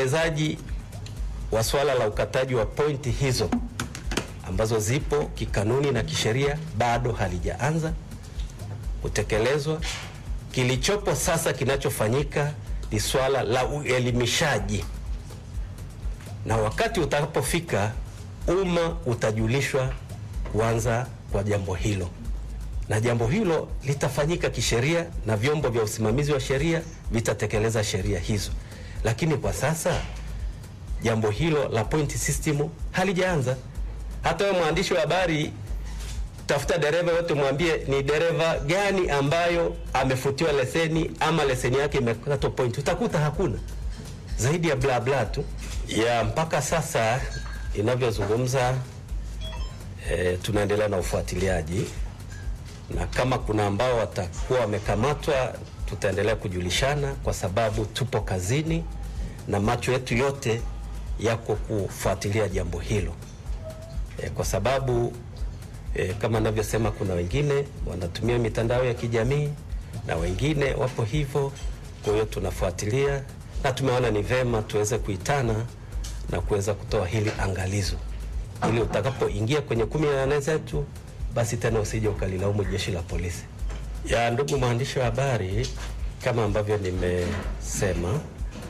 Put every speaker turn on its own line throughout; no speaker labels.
utekelezaji wa swala la ukataji wa pointi hizo ambazo zipo kikanuni na kisheria bado halijaanza kutekelezwa. Kilichopo sasa kinachofanyika ni swala la uelimishaji, na wakati utakapofika, umma utajulishwa kuanza kwa jambo hilo, na jambo hilo litafanyika kisheria na vyombo vya usimamizi wa sheria vitatekeleza sheria hizo, lakini kwa sasa jambo hilo la point system halijaanza. Hata wewe mwandishi wa habari, tafuta dereva yote, mwambie ni dereva gani ambayo amefutiwa leseni ama leseni yake imekatwa point, utakuta hakuna zaidi ya bla bla tu ya mpaka sasa inavyozungumza. E, tunaendelea na ufuatiliaji na kama kuna ambao watakuwa wamekamatwa tutaendelea kujulishana, kwa sababu tupo kazini na macho yetu yote yako kufuatilia jambo hilo e, kwa sababu e, kama navyosema, kuna wengine wanatumia mitandao ya kijamii na wengine wapo hivyo. Kwa hiyo tunafuatilia na tumeona ni vema tuweze kuitana na kuweza kutoa hili angalizo, ili utakapoingia kwenye kumi na nane zetu basi tena usije ukalilaumu jeshi la polisi. Ya ndugu mwandishi wa habari, kama ambavyo nimesema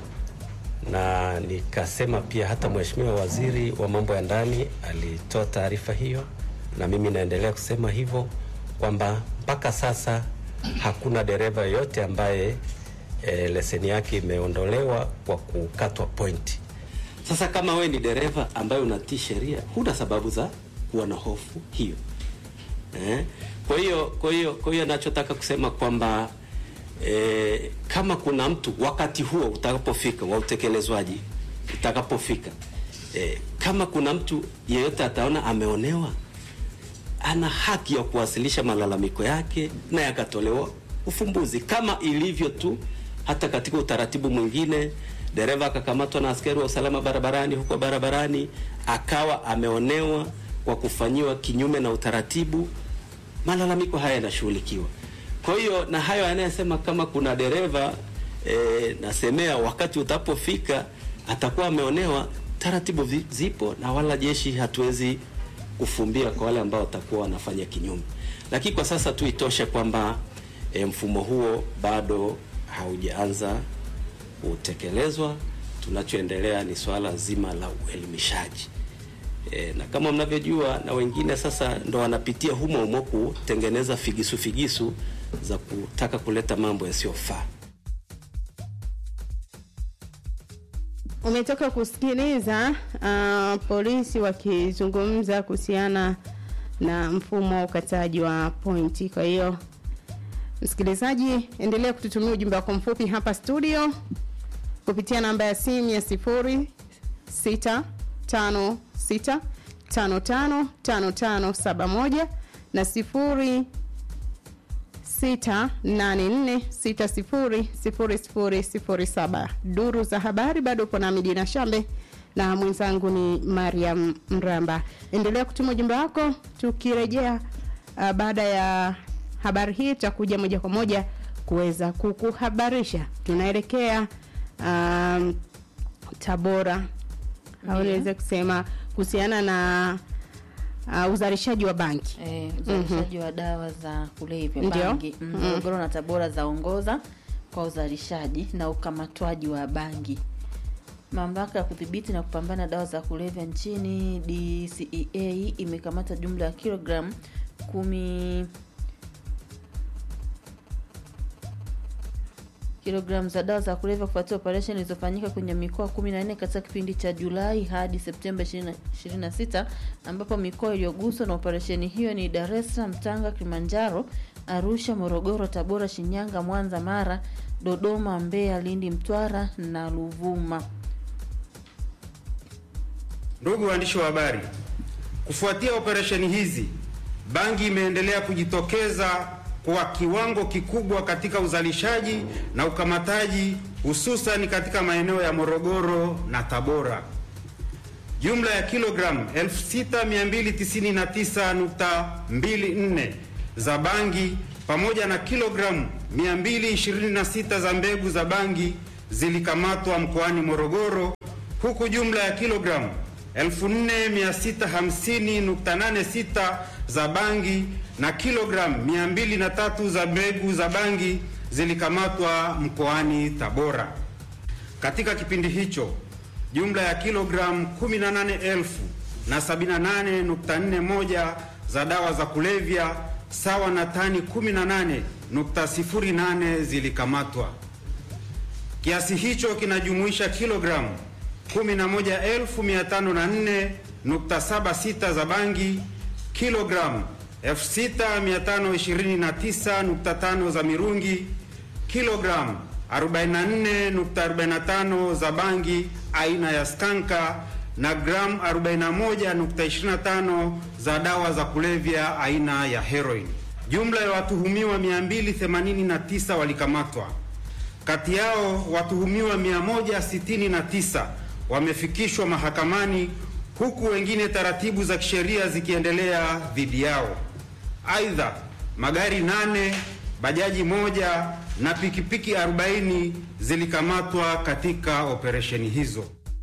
na nikasema pia hata Mheshimiwa Waziri wa Mambo ya Ndani alitoa taarifa hiyo, na mimi naendelea kusema hivyo kwamba mpaka sasa hakuna dereva yoyote ambaye e, leseni yake imeondolewa kwa kukatwa pointi. Sasa kama we ni dereva ambaye unatii sheria, huna sababu za kuwa na hofu hiyo eh? Kwa hiyo kwa hiyo kwa hiyo nachotaka kusema kwamba E, kama kuna mtu wakati huo utakapofika wa utekelezwaji utakapofika, e, kama kuna mtu yeyote ataona ameonewa, ana haki ya kuwasilisha malalamiko yake na yakatolewa ufumbuzi, kama ilivyo tu hata katika utaratibu mwingine. Dereva akakamatwa na askari wa usalama barabarani huko barabarani, akawa ameonewa kwa kufanyiwa kinyume na utaratibu, malalamiko haya yanashughulikiwa. Kwa hiyo na hayo anayesema kama kuna dereva e, nasemea wakati utapofika atakuwa ameonewa, taratibu zipo na wala jeshi hatuwezi kufumbia kwa wale ambao watakuwa wanafanya kinyume, lakini kwa sasa tu itoshe kwamba e, mfumo huo bado haujaanza kutekelezwa. Tunachoendelea ni swala zima la uelimishaji. E, na kama mnavyojua na wengine sasa ndo wanapitia humo humo kutengeneza figisu figisu za kutaka kuleta mambo yasiyofaa.
Umetoka kusikiliza uh, polisi wakizungumza kuhusiana na mfumo wa ukataji wa pointi. Kwa hiyo msikilizaji, endelea kututumia ujumbe wako mfupi hapa studio kupitia namba ya simu ya sifuri sita tano sita tano tano tano tano saba moja na sifuri sita nane nne sita sifuri sifuri sifuri sifuri saba. Duru za habari bado upo na Midina Shambe na mwenzangu ni Mariam Mramba. Endelea kutuma ujumbe wako, tukirejea uh, baada ya habari hii tutakuja moja kwa moja kuweza kukuhabarisha tunaelekea um, Tabora au niweze kusema kuhusiana na uh, uzalishaji wa bangi
Eh, uzalishaji wa dawa za kulevya
Ndio.
bangi. Mm, Morogoro na Tabora zaongoza kwa uzalishaji na ukamatwaji wa bangi. Mamlaka ya kudhibiti na kupambana na dawa za kulevya nchini DCEA imekamata jumla ya kilogramu kumi kilogramu za dawa za kulevya kufuatia operesheni zilizofanyika kwenye mikoa 14 katika kipindi cha Julai hadi Septemba 20 26 ambapo mikoa iliyoguswa na operesheni hiyo ni Dar es Salaam, Tanga, Kilimanjaro, Arusha, Morogoro, Tabora, Shinyanga, Mwanza, Mara, Dodoma, Mbeya, Lindi, Mtwara na Ruvuma.
Ndugu waandishi wa habari, kufuatia operesheni hizi, bangi imeendelea kujitokeza kwa kiwango kikubwa katika uzalishaji na ukamataji, hususan katika maeneo ya Morogoro na Tabora. Jumla ya kilogramu 6299.24 za bangi pamoja na kilogramu 226 za mbegu za bangi zilikamatwa mkoani Morogoro huku jumla ya kilogramu 4650.86 za bangi na kilogramu 203 za mbegu za bangi zilikamatwa mkoani Tabora. Katika kipindi hicho jumla ya kilogramu 18,000 na 78.41 za dawa za kulevya sawa na tani 18.08 zilikamatwa. Kiasi hicho kinajumuisha kilogramu 11,504.76 za bangi, kilogramu 6,529.5 za mirungi, kilogramu 44.45 za bangi aina ya skanka na gramu 41.25 za dawa za kulevya aina ya heroin. Jumla ya watuhumiwa 289 walikamatwa. Kati yao watuhumiwa 169 wamefikishwa mahakamani huku wengine taratibu za kisheria zikiendelea dhidi yao. Aidha, magari nane, bajaji moja na pikipiki 40 zilikamatwa katika operesheni hizo.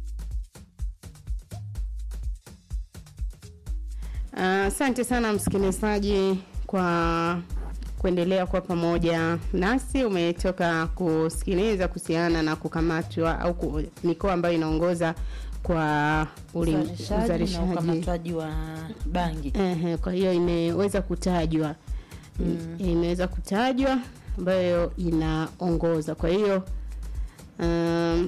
Asante uh, sana msikilizaji kwa kuendelea kwa pamoja nasi. Umetoka kusikiliza kuhusiana na kukamatwa au ku, mikoa ambayo inaongoza kwa uli-
uzalishaji na ukamatwaji wa bangi.
Ehe, kwa hiyo imeweza kutajwa mm. imeweza kutajwa ambayo inaongoza. Kwa hiyo um,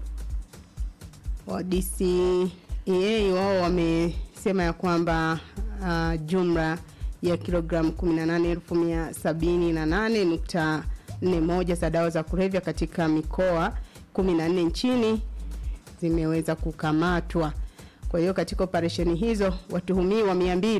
wa DCEA wao wamesema ya kwamba uh, jumla ya kilogramu 18,178.41 za dawa za kulevya katika mikoa 14 nchini zimeweza kukamatwa. Kwa hiyo katika operesheni hizo watuhumiwa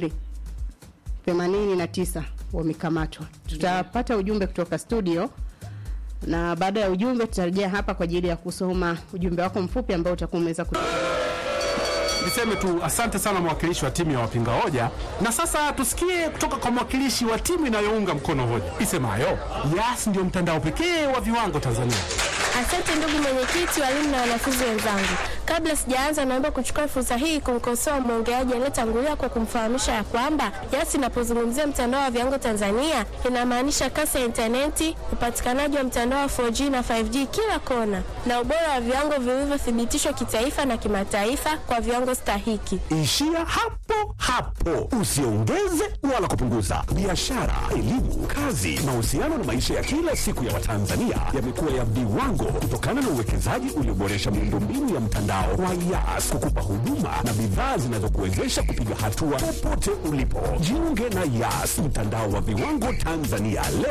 289 wamekamatwa. Tutapata ujumbe kutoka studio na baada ya ujumbe tutarejea hapa kwa ajili ya kusoma ujumbe wako mfupi ambao utakuwa umeweza kutu
Niseme tu asante sana mwakilishi wa timu ya wapinga hoja, na sasa tusikie kutoka kwa mwakilishi wa timu inayounga mkono hoja isemayo Yas ndio mtandao pekee wa viwango Tanzania.
Asante ndugu mwenyekiti, walimu na wanafunzi wenzangu. Kabla sijaanza, naomba kuchukua fursa hii kumkosoa mwongeaji aliyetangulia kwa kumfahamisha ya kwamba Yas inapozungumzia mtandao wa viwango Tanzania inamaanisha kasi ya intaneti, upatikanaji wa mtandao wa 4G na 5G kila kona, na ubora wa viwango vilivyothibitishwa kitaifa na kimataifa kwa viwango stahiki.
Ishia hapo hapo, usiongeze wala kupunguza. Biashara, elimu, kazi, mahusiano na maisha ya kila siku ya Watanzania yamekuwa ya viwango kutokana na uwekezaji ulioboresha miundombinu ya mtandao wa Yas kukupa huduma na bidhaa zinazokuwezesha kupiga hatua popote ulipo. Jiunge na Yas, mtandao wa viwango Tanzania leo.